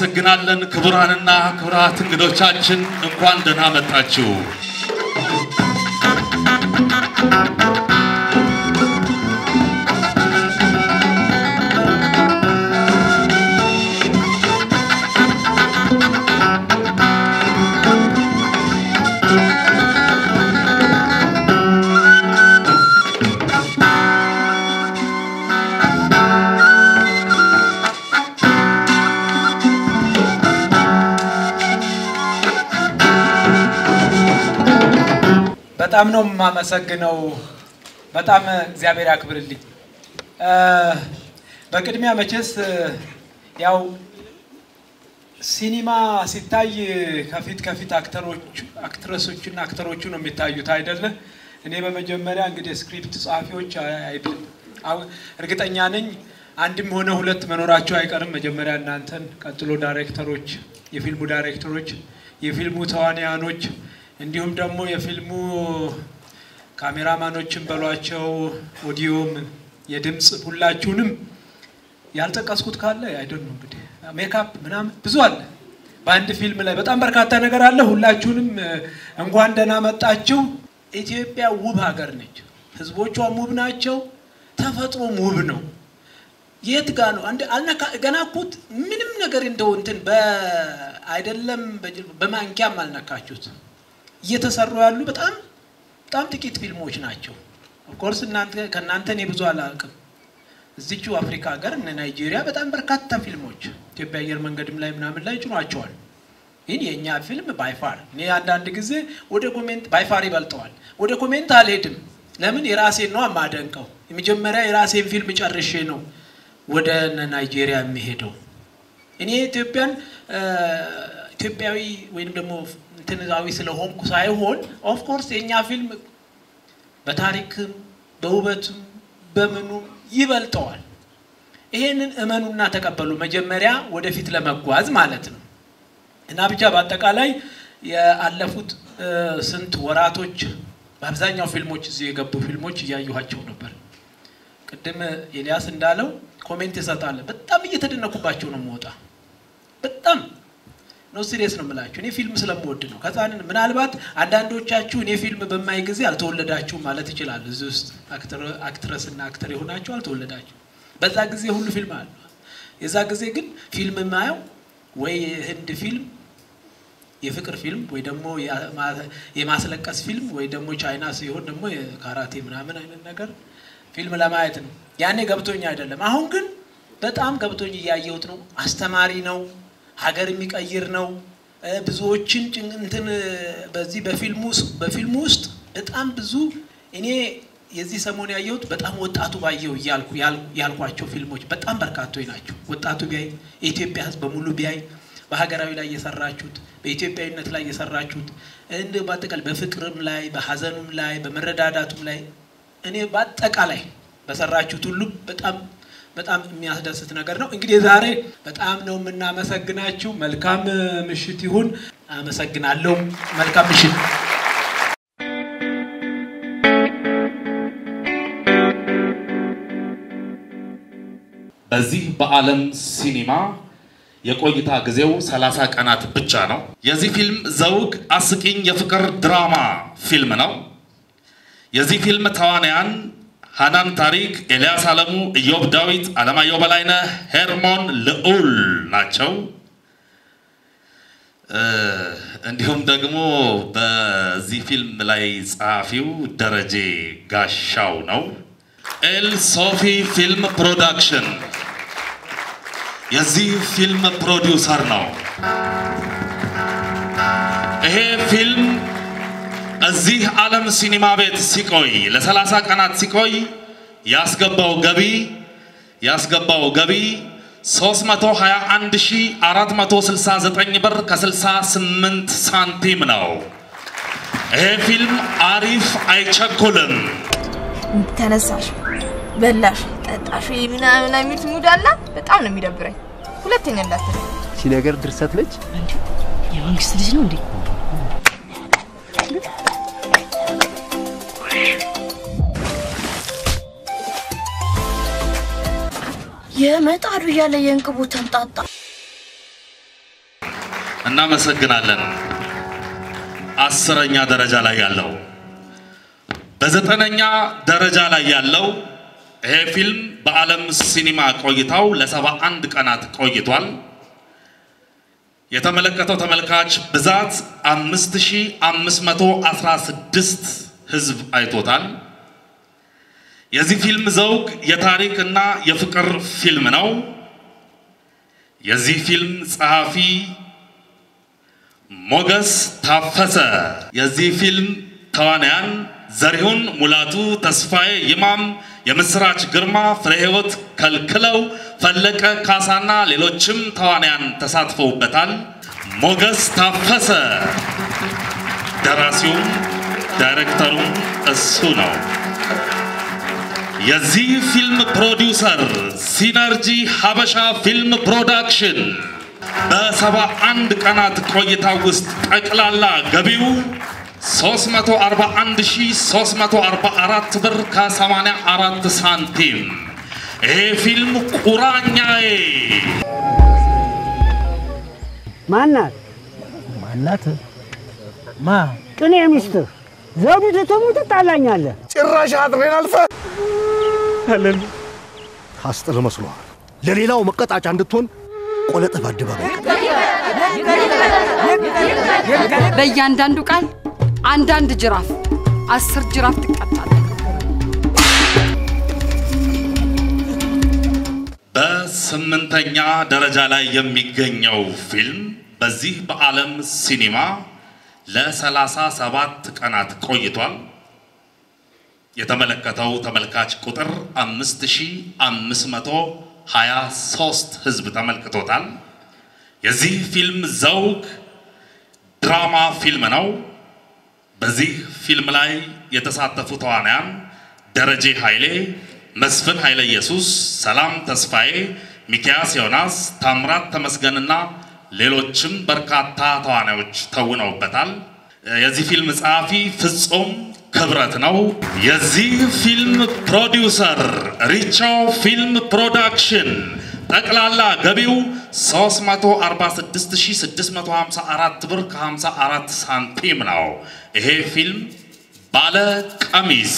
እናመሰግናለን። ክቡራንና ክቡራት እንግዶቻችን እንኳን ደህና መጣችሁ። በጣም ነው የማመሰግነው። በጣም እግዚአብሔር ያክብርልኝ። በቅድሚያ መቼስ ያው ሲኒማ ሲታይ ከፊት ከፊት አክተሮች አክትረሶችና አክተሮቹ ነው የሚታዩት አይደለ? እኔ በመጀመሪያ እንግዲህ ስክሪፕት ጸሐፊዎች አይደል አሁን እርግጠኛ ነኝ አንድም ሆነ ሁለት መኖራቸው አይቀርም። መጀመሪያ እናንተን፣ ቀጥሎ ዳይሬክተሮች፣ የፊልሙ ዳይሬክተሮች፣ የፊልሙ ተዋንያኖች እንዲሁም ደግሞ የፊልሙ ካሜራማኖችን በሏቸው፣ ኦዲዮም፣ የድምፅ ሁላችሁንም ያልጠቀስኩት ካለ አይደል ነው እንግዲህ ሜካፕ ምናምን ብዙ አለ። በአንድ ፊልም ላይ በጣም በርካታ ነገር አለ። ሁላችሁንም እንኳን ደህና መጣችሁ። ኢትዮጵያ ውብ ሀገር ነች። ህዝቦቿም ውብ ናቸው። ተፈጥሮም ውብ ነው። የት ጋ ነው አንድ አልነካ ገና እኮ ምንም ነገር እንደው እንትን አይደለም በማንኪያም አልነካችሁት። እየተሰሩ ያሉ በጣም በጣም ጥቂት ፊልሞች ናቸው። ኦፍኮርስ እናንተ ከእናንተ እኔ ብዙ አላውቅም። እዚቹ አፍሪካ ሀገር እነ ናይጄሪያ በጣም በርካታ ፊልሞች ኢትዮጵያ አየር መንገድም ላይ ምናምን ላይ ጭኗቸዋል። ግን የእኛ ፊልም ባይፋር እኔ አንዳንድ ጊዜ ወደ ኮሜንት ባይፋር ይበልጠዋል። ወደ ኮሜንት አልሄድም። ለምን የራሴን ነው የማደንቀው። የመጀመሪያ የራሴን ፊልም ጨርሼ ነው ወደ ናይጄሪያ የሚሄደው። እኔ ኢትዮጵያን ኢትዮጵያዊ ወይም ደግሞ እንትንዛዊ ስለሆንኩ ሳይሆን ኦፍኮርስ የእኛ ፊልም በታሪክም በውበትም በምኑም ይበልጠዋል። ይሄንን እመኑና ተቀበሉ። መጀመሪያ ወደፊት ለመጓዝ ማለት ነው እና ብቻ በአጠቃላይ ያለፉት ስንት ወራቶች በአብዛኛው ፊልሞች እዚህ የገቡ ፊልሞች እያየኋቸው ነበር። ቅድም ኤልያስ እንዳለው ኮሜንት ይሰጣል። በጣም እየተደነኩባቸው ነው የምወጣ በጣም ነው ሲሪየስ ነው የምላችሁ። እኔ ፊልም ስለምወድ ነው። ከዛ ምናልባት አንዳንዶቻችሁ እኔ ፊልም በማይ ጊዜ አልተወለዳችሁ ማለት ይችላል። እዚህ ውስጥ አክትረስ እና አክተር የሆናችሁ አልተወለዳችሁ። በዛ ጊዜ ሁሉ ፊልም አለ። የዛ ጊዜ ግን ፊልም የማየው ወይ ህንድ ፊልም የፍቅር ፊልም ወይ ደግሞ የማስለቀስ ፊልም ወይ ደግሞ ቻይና ሲሆን ደግሞ የካራቴ ምናምን አይነት ነገር ፊልም ለማየት ነው። ያኔ ገብቶኝ አይደለም። አሁን ግን በጣም ገብቶኝ እያየሁት ነው። አስተማሪ ነው። ሀገር የሚቀይር ነው። ብዙዎችን እንትን በዚህ በፊልሙ ውስጥ በጣም ብዙ እኔ የዚህ ሰሞን ያየሁት በጣም ወጣቱ ባየው እያልኩ ያልኳቸው ፊልሞች በጣም በርካቶች ናቸው። ወጣቱ ቢያይ የኢትዮጵያ ሕዝብ በሙሉ ቢያይ በሀገራዊ ላይ የሰራችሁት በኢትዮጵያዊነት ላይ የሰራችሁት እንደ በአጠቃላይ በፍቅርም ላይ በሀዘኑም ላይ በመረዳዳቱም ላይ እኔ በአጠቃላይ በሰራችሁት ሁሉ በጣም በጣም የሚያስደስት ነገር ነው። እንግዲህ ዛሬ በጣም ነው የምናመሰግናችሁ። መልካም ምሽት ይሁን። አመሰግናለሁ። መልካም ምሽት። በዚህ በዓለም ሲኒማ የቆይታ ጊዜው 30 ቀናት ብቻ ነው። የዚህ ፊልም ዘውግ አስቂኝ የፍቅር ድራማ ፊልም ነው። የዚህ ፊልም ተዋንያን ሃናን ታሪክ፣ ኤልያስ አለሙ፣ ኢዮብ ዳዊት፣ አለማየሁ በላይነህ፣ ሄርሞን ልዑል ናቸው። እንዲሁም ደግሞ በዚህ ፊልም ላይ ጸሐፊው ደረጀ ጋሻው ነው። ኤል ሶፊ ፊልም ፕሮዳክሽን የዚህ ፊልም ፕሮዲውሰር ነው። ይሄ ፊልም እዚህ ዓለም ሲኒማ ቤት ሲቆይ ለ30 ቀናት ሲቆይ ያስገባው ገቢ ያስገባው ገቢ 321469 ብር ከ68 ሳንቲም ነው። ይሄ ፊልም አሪፍ አይቸኩልም። ተነሳሽ፣ በላሽ፣ ጠጣሽ ምናምን የሚሉት ሙድ አለ። በጣም ነው የሚደብረኝ። ሁለተኛ እንዳትል። እቺ ነገር ድርሰት ነች። የመንግስት ልጅ ነው እንዴ? የመጣዱ እያለ የእንቅቡ ተንጣጣ። እናመሰግናለን። አስረኛ ደረጃ ላይ ያለው በዘጠነኛ ደረጃ ላይ ያለው ይሄ ፊልም በዓለም ሲኒማ ቆይታው ለሰባ አንድ ቀናት ቆይቷል። የተመለከተው ተመልካች ብዛት 5516 ህዝብ አይቶታል። የዚህ ፊልም ዘውግ የታሪክ እና የፍቅር ፊልም ነው። የዚህ ፊልም ጸሐፊ ሞገስ ታፈሰ፣ የዚህ ፊልም ተዋናያን ዘሪሁን ሙላቱ፣ ተስፋዬ ይማም፣ የምስራች ግርማ፣ ፍሬህይወት ከልክለው፣ ፈለቀ ካሳና ሌሎችም ተዋናያን ተሳትፈውበታል። ሞገስ ታፈሰ ደራሲውም ዳይሬክተሩም እሱ ነው። የዚህ ፊልም ፕሮዲውሰር ሲነርጂ ሀበሻ ፊልም ፕሮዳክሽን በሰባ አንድ ቀናት ቆይታ ውስጥ ጠቅላላ ገቢው 341344 ብር ከ84 ሳንቲም። ይሄ ፊልም ቁራኛዬ ማናት ማናት? ማ ቅኔ ሚስትህ ዘውዲቱ ትሙት ትጣላኛለህ። ጭራሽ አጥሬን አልፈ አለን ታስጥል መስሎሃል። ለሌላው መቀጣጫ እንድትሆን ቆለጥህ በአደባባይ በእያንዳንዱ ቃል አንዳንድ ጅራፍ አስር ጅራፍ ትቀጣለህ። በስምንተኛ ደረጃ ላይ የሚገኘው ፊልም በዚህ በዓለም ሲኒማ ለሰላሳ ሰባት ቀናት ቆይቷል። የተመለከተው ተመልካች ቁጥር 5523 ህዝብ ተመልክቶታል። የዚህ ፊልም ዘውግ ድራማ ፊልም ነው። በዚህ ፊልም ላይ የተሳተፉ ተዋናያን ደረጀ ኃይሌ፣ መስፍን ኃይለ ኢየሱስ፣ ሰላም ተስፋዬ፣ ሚኪያስ ዮናስ፣ ታምራት ተመስገንና ሌሎችም በርካታ ተዋናዮች ተውነውበታል። የዚህ ፊልም ጸሐፊ ፍጹም ክብረት ነው። የዚህ ፊልም ፕሮዲውሰር ሪቾ ፊልም ፕሮዳክሽን ጠቅላላ ገቢው 346654 ብር ከ54 ሳንቲም ነው። ይሄ ፊልም ባለ ቀሚስ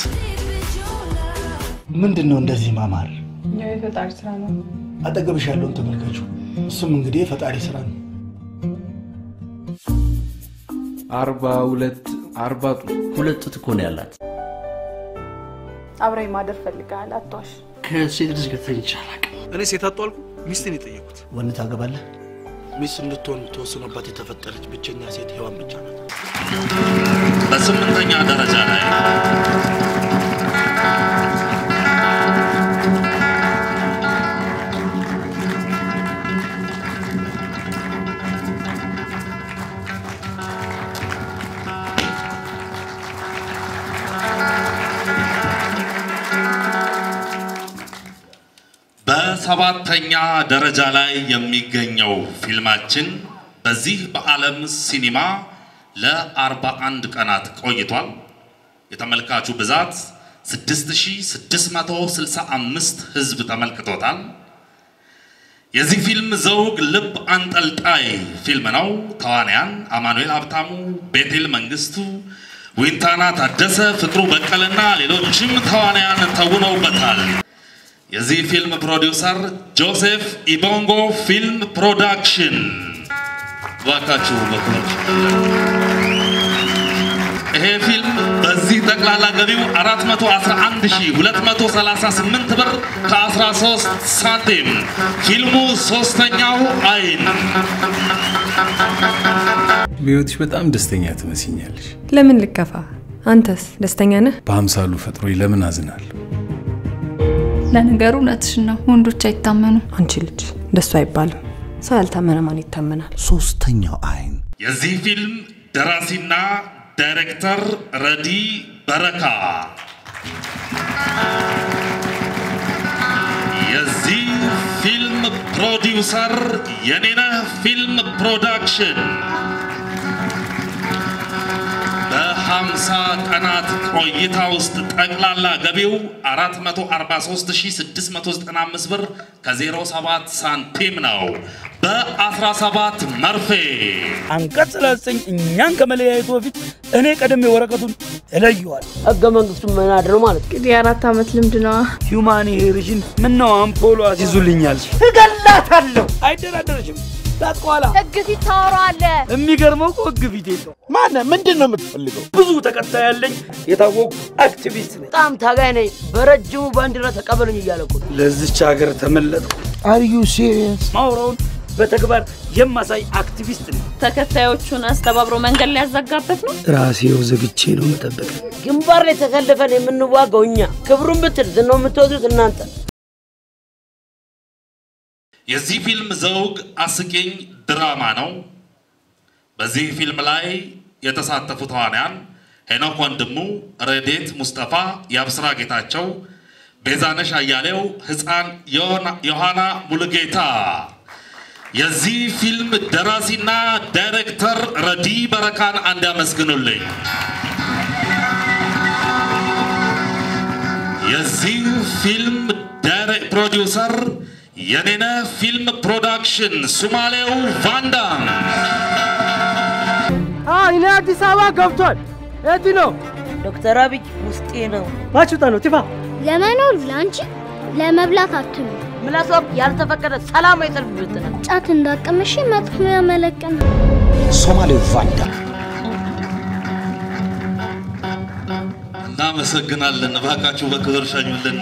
ምንድን ነው እንደዚህ ማማር? የፈጣሪ ስራ ነው። አጠገብሽ ያለውን ተመልከቹ። እሱም እንግዲህ የፈጣሪ ስራ ነው። አርባ ሁለት አርባ ጡት ሁለት ጡት እኮ ነው ያላት። አብረኝ ማደር ፈልገሃል፣ አትዋሽ። ከሴት ልጅ ጋር ተኝቼ አላውቅም። እኔ ሴት አጧልኩ ሚስትን የጠየቁት ወንድ ታገባለህ? ሚስት እንድትሆን ተወስኖባት የተፈጠረች ብቸኛ ሴት ሔዋን ብቻ ናት። በስምንተኛ ደረጃ ላይ በሰባተኛ ደረጃ ላይ የሚገኘው ፊልማችን በዚህ በዓለም ሲኒማ ለ41 ቀናት ቆይቷል። የተመልካቹ ብዛት 6665 ህዝብ ተመልክቶታል። የዚህ ፊልም ዘውግ ልብ አንጠልጣይ ፊልም ነው። ተዋንያን አማኑኤል ሀብታሙ፣ ቤቴል መንግስቱ፣ ዊንታና ታደሰ፣ ፍቅሩ በቀልና ሌሎችም ተዋንያን ተውነውበታል። የዚህ ፊልም ፕሮዲውሰር ጆሴፍ ኢቦንጎ ፊልም ፕሮዳክሽን። እባካችሁ በኩሎች ይሄ ፊልም በዚህ ጠቅላላ ገቢው 411238 ብር ከ13 ሳንቲም። ፊልሙ ሶስተኛው አይን በህይወትሽ በጣም ደስተኛ ትመስኛለሽ። ለምን ልከፋ? አንተስ ደስተኛ ነህ? በአምሳሉ ፈጥሮኝ ለምን አዝናለሁ? ለነገሩ እውነትሽን ነው። ወንዶች አይታመኑ። አንቺ ልጅ እንደሱ አይባልም። ሰው ያልታመነ ማን ይታመናል? ሶስተኛው አይን የዚህ ፊልም ደራሲና ዳይሬክተር ረዲ በረካ። የዚህ ፊልም ፕሮዲውሰር የኔነህ ፊልም ፕሮዳክሽን በ50 ቀናት ቆይታ ውስጥ ጠቅላላ ገቢው 443695 ብር ከ07 ሳንቲም ነው። በ17 መርፌ አንቀጽ ሰላሳኝ እኛን ከመለያየቱ በፊት እኔ ቀደም ወረቀቱን እለየዋል። ህገ መንግስቱ መናድ ነው ማለት እንግዲህ የአራት ዓመት ልምድ ነዋ። ሂውማን ሄሪሽን ምን ነው አምፖሎ አስይዙልኛል። እገላታለሁ። አይደራደረሽም። ላጥቋላ ህግ ፊት ታወራለህ። የሚገርመው እኮ ህግ ፊት የለው። ማነ ምንድን ነው የምትፈልገው? ብዙ ተከታይ ያለኝ የታወቁ አክቲቪስት ነኝ። በጣም ታጋይ ነኝ። በረጅሙ ባንዲራ ተቀበሉኝ እያለ እኮ ነው። ለዚች ሀገር ተመለጥኩ። አር ዩ ሲሪየስ? ማውራውን በተግባር የማሳይ አክቲቪስት ነኝ። ተከታዮቹን አስተባብሮ መንገድ ሊያዘጋበት ነው። ራሴው ዘግቼ ነው መጠበቅ። ግንባር ላይ ተሰልፈን የምንዋጋው እኛ፣ ክብሩን ብትል ዝናው የምትወስዱት እናንተ። የዚህ ፊልም ዘውግ አስቂኝ ድራማ ነው። በዚህ ፊልም ላይ የተሳተፉ ተዋንያን ሄኖክ ወንድሙ፣ ረዴት ሙስጠፋ፣ የአብስራ ጌታቸው፣ ቤዛነሽ አያሌው፣ ህፃን ዮሐና ሙሉጌታ። የዚህ ፊልም ደራሲና ዳይሬክተር ረዲ በረካን አንድ ያመስግኑልኝ። የዚህ ፊልም ፕሮዲውሰር የኔነ ፊልም ፕሮዳክሽን ሱማሌው ቫንዳም። እኔ አዲስ አበባ ገብቷል። የት ነው ዶክተር አብይ ውስጤ ነው። ባችሁታ ነው ቲፋ ለመኖር ለአንቺ ለመብላት አትሉ። ምላሷም ያልተፈቀደ ሰላማዊ ሰልፍ ብትነ ጫት እንዳቀመሽ መጥፎ ያመለቀን ሶማሌው ቫንዳ እናመሰግናለን። እባካችሁ በክብር ሸኙልን።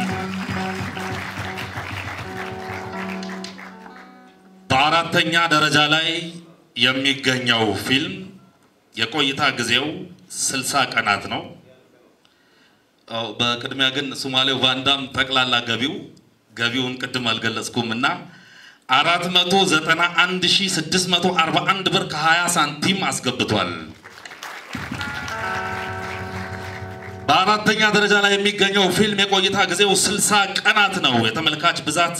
በአራተኛ ደረጃ ላይ የሚገኘው ፊልም የቆይታ ጊዜው ስልሳ ቀናት ነው። አዎ፣ በቅድሚያ ግን ሶማሌው ቫንዳም ጠቅላላ ገቢው ገቢውን ቅድም አልገለጽኩም እና አራት መቶ ዘጠና አንድ ሺ ስድስት መቶ አርባ አንድ ብር ከሀያ ሳንቲም አስገብቷል። በአራተኛ ደረጃ ላይ የሚገኘው ፊልም የቆይታ ጊዜው 60 ቀናት ነው። የተመልካች ብዛት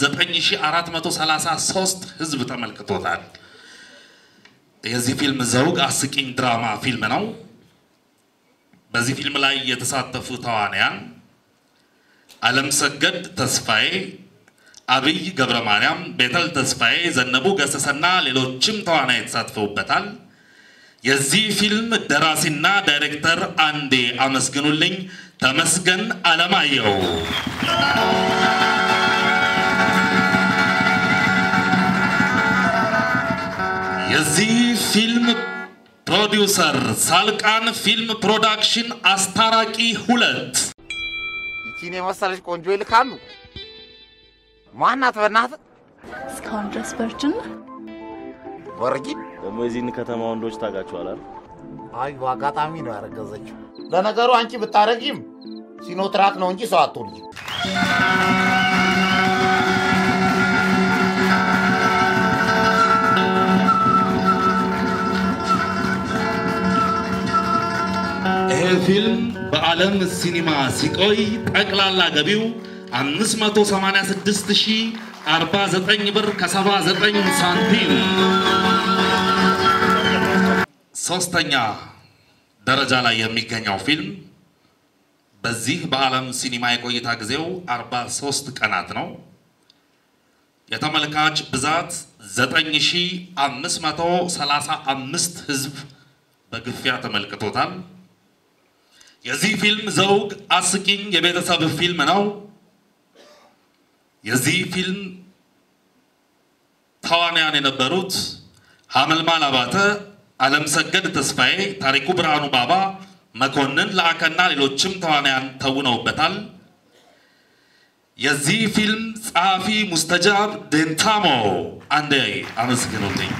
9433 ህዝብ ተመልክቶታል። የዚህ ፊልም ዘውግ አስቂኝ ድራማ ፊልም ነው። በዚህ ፊልም ላይ የተሳተፉ ተዋንያን አለም ሰገድ ተስፋዬ፣ አብይ ገብረ ማርያም፣ ቤተል ተስፋዬ፣ ዘነቡ ገሰሰና ሌሎችም ተዋናይ ተሳትፈውበታል። የዚህ ፊልም ደራሲና ዳይሬክተር አንዴ አመስግኑልኝ፣ ተመስገን አለማየሁ። የዚህ ፊልም ፕሮዲውሰር ሳልቃን ፊልም ፕሮዳክሽን አስታራቂ ሁለት ይቺን የመሰለች ቆንጆ ይልካሉ። ማናት በእናትህ? እስካሁን ድረስ ቨርጅን ወርጊን ደግሞ የዚህን ከተማ ወንዶች ታውቃቸዋል አይደል? አይ አጋጣሚ ነው ያረገዘችው። ለነገሩ አንቺ ብታረጊም ሲኖትራክ ነው እንጂ ሰው አትወልጂም። ይሄ ፊልም በዓለም ሲኒማ ሲቆይ ጠቅላላ ገቢው 586049 ብር ከ79 ሳንቲም። ሶስተኛ ደረጃ ላይ የሚገኘው ፊልም በዚህ በዓለም ሲኒማ የቆይታ ጊዜው 43 ቀናት ነው። የተመልካች ብዛት 9535 ህዝብ በግፊያ ተመልክቶታል። የዚህ ፊልም ዘውግ አስቂኝ የቤተሰብ ፊልም ነው። የዚህ ፊልም ተዋንያን የነበሩት ሀመልማል አባተ፣ አለም ሰገድ ተስፋዬ፣ ታሪኩ ብርሃኑ ባባ፣ መኮንን ለአከና ሌሎችም ተዋንያን ተውነውበታል። የዚህ ፊልም ጸሐፊ ሙስተጃብ ዴንታሞ አንዴ አመስግኑልኝ።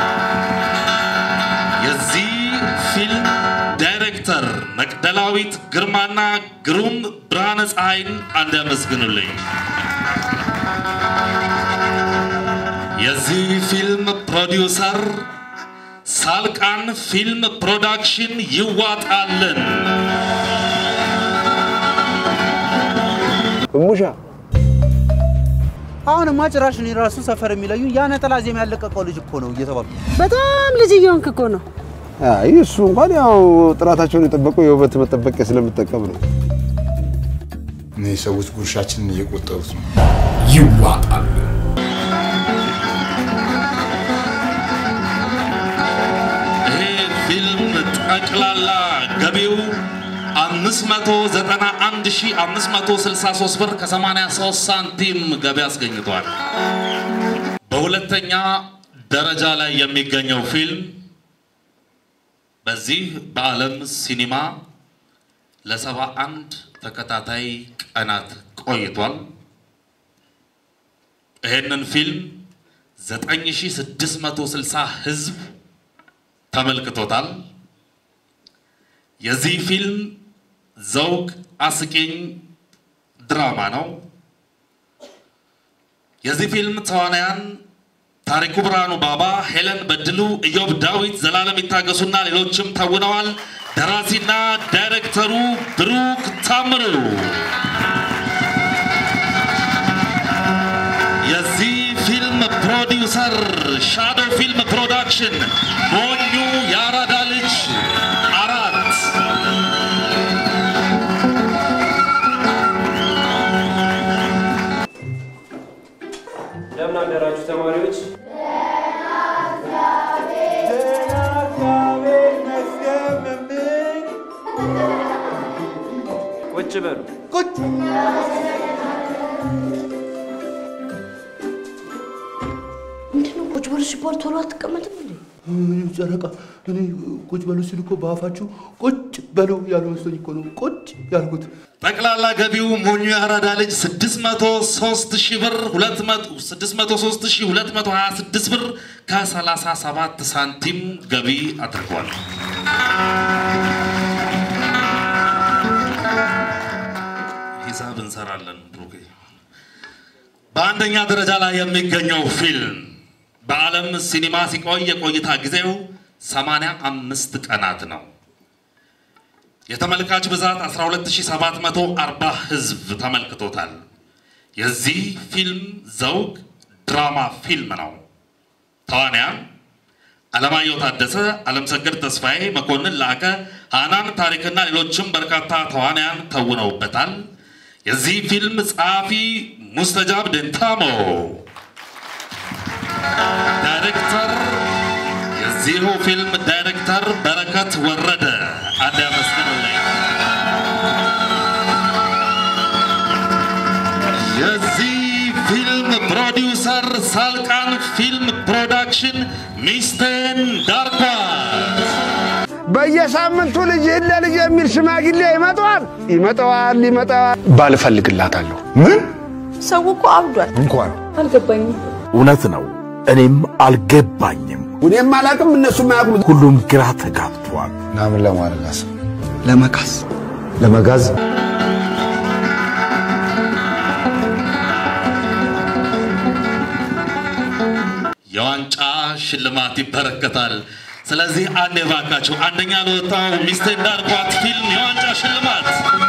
የዚህ ፊልም ዳይሬክተር መቅደላዊት ግርማና ግሩም ብርሃነ ፀሐይን አንድ ያመስግኑልኝ። የዚህ ፊልም ፕሮዲውሰር ሳልቃን ፊልም ፕሮዳክሽን ይዋጣልን። ሙሻ አሁንማ ጭራሽ እኔ ራሱ ሰፈር የሚለዩ ያ ነጠላ ዜማ ያለቀቀው ልጅ እኮ ነው እየተባሉ በጣም ልጅ እየሆንክ እኮ ነው። አይ እሱ እንኳን ያው ጥራታቸውን የጠበቁ የውበት መጠበቂያ ስለምጠቀም ነው። እነዚህ ሰዎች ጉርሻችንን እየቆጠሩት ነው። ይዋጣል። ጠቅላላ ገቢው 591563 ብር ከ83 ሳንቲም ገቢ አስገኝቷል። በሁለተኛ ደረጃ ላይ የሚገኘው ፊልም በዚህ በዓለም ሲኒማ ለሰባ አንድ ተከታታይ ቀናት ቆይቷል። ይህንን ፊልም 9660 ህዝብ ተመልክቶታል። የዚህ ፊልም ዘውግ አስቂኝ ድራማ ነው። የዚህ ፊልም ተዋናያን ታሪኩ ብርሃኑ ባባ፣ ሄለን በድሉ፣ ኢዮብ ዳዊት፣ ዘላለም ይታገሱና ሌሎችም ተውነዋል። ደራሲና ዳይሬክተሩ ብሩክ ታምሩ። የዚህ ፊልም ፕሮዲውሰር ሻዶ ፊልም ፕሮዳክሽን፣ ሞኙ የአራዳ ልጅ አራት እንደምን አደራችሁ ተማሪዎች? ቁጭ በሉ። ቁጭ ምንድነው ቁጭ በሉ ሲባል ቶሎ አትቀመጥም እንዴ? ምን ጨረቃ፣ እኔ ቁጭ በሉ ሲሉ እኮ በአፋችሁ ቁጭ በሉ ያሉ መስሎኝ እኮ ነው ቁጭ ያልኩት። ጠቅላላ ገቢው ሞኙ የአራዳ ልጅ 603 ሺህ ብር 603 ሺህ 226 ብር ከ37 ሳንቲም ገቢ አድርጓል። ሂሳብ እንሰራለን ብሩኬ። በአንደኛ ደረጃ ላይ የሚገኘው ፊልም በዓለም ሲኒማ ሲቆይ የቆይታ ጊዜው 85 ቀናት ነው። የተመልካች ብዛት 12740 ህዝብ ተመልክቶታል። የዚህ ፊልም ዘውግ ድራማ ፊልም ነው። ተዋንያን አለማየሁ ታደሰ፣ አለምሰገድ ተስፋዬ፣ መኮንን ላቀ፣ ሃናን ታሪክና ሌሎችም በርካታ ተዋንያን ተውነውበታል። የዚህ ፊልም ጸሐፊ ሙስተጃብ ደንታሞ፣ ዳይሬክተር የዚሁ ፊልም ዳይሬክተር በረከት ወረደ አንድ ያመስግንልኝ። የዚህ ፊልም ፕሮዲውሰር ሳልቃን ፊልም ፕሮዳክሽን ሚስቴን ዳርኳት። በየሳምንቱ ልጅህን ለልጅ የሚል ሽማግሌ ይመጣዋል ይመጣዋል ይመጣዋል። ባል እፈልግላታለሁ። ምን ሰው እኮ አብዷል። እንኳን አልገባኝም። እውነት ነው። እኔም አልገባኝም። እኔም አላውቅም፣ እነሱም አያውቁም። ሁሉም ግራ ተጋብቷል። እና ምን ለማድረግ አሰብ? ለመካስ ለመጋዝ የዋንጫ ሽልማት ይበረከታል። ስለዚህ አንድ የባካችሁ አንደኛ ለወጣው ሚስቴን ዳርኳት ፊልም የዋንጫ ሽልማት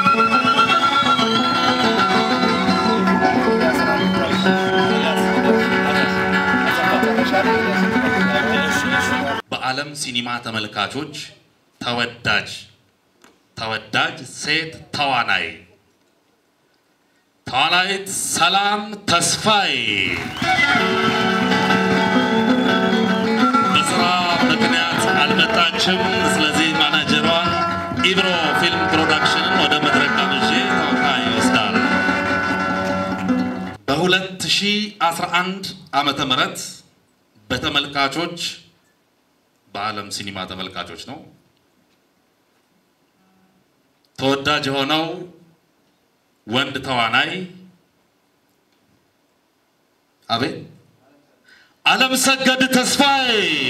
በዓለም ሲኒማ ተመልካቾች ተወዳጅ ተወዳጅ ሴት ተዋናይ ተዋናይት ሰላም ተስፋዬ በስራ ምክንያት አልመጣችም። ስለዚህ ማናጀሯን ኢብሮ ፊልም ፕሮዳክሽንን ወደ መድረክ ጋብዤ ተወካይ ይወስዳል። በ2011 ዓመተ ምህረት በተመልካቾች በዓለም ሲኒማ ተመልካቾች ነው ተወዳጅ የሆነው ወንድ ተዋናይ አቤት ዓለም ሰገድ ተስፋዬ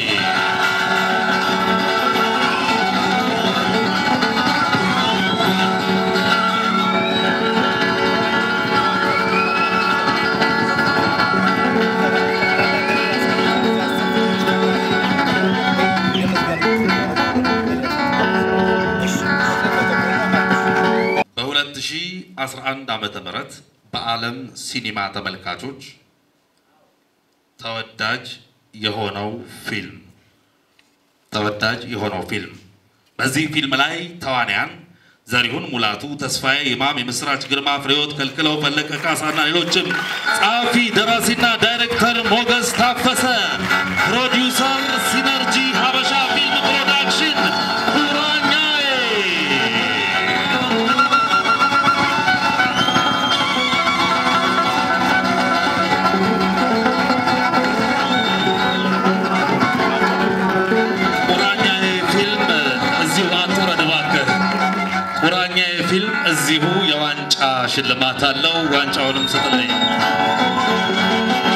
በ2011 ዓመተ ምህረት በዓለም ሲኒማ ተመልካቾች ተወዳጅ የሆነው ፊልም ተወዳጅ የሆነው ፊልም በዚህ ፊልም ላይ ተዋንያን ዘሪሁን ሙላቱ፣ ተስፋዬ ይማም፣ የምስራች ግርማ፣ ፍሬዎት ከልክለው፣ ፈለቀ ካሳና ሌሎችም፣ ጸሐፊ ደራሲና ዳይሬክተር ሞገስ ታፈሰ፣ ፕሮዲውሰር ሲነርጂ ሀበሻ ፊልም ፕሮዳክሽን፣ ኩራ ቁራኛ ፊልም እዚሁ የዋንጫ ሽልማት አለው። ዋንጫውንም ስጥልኝ።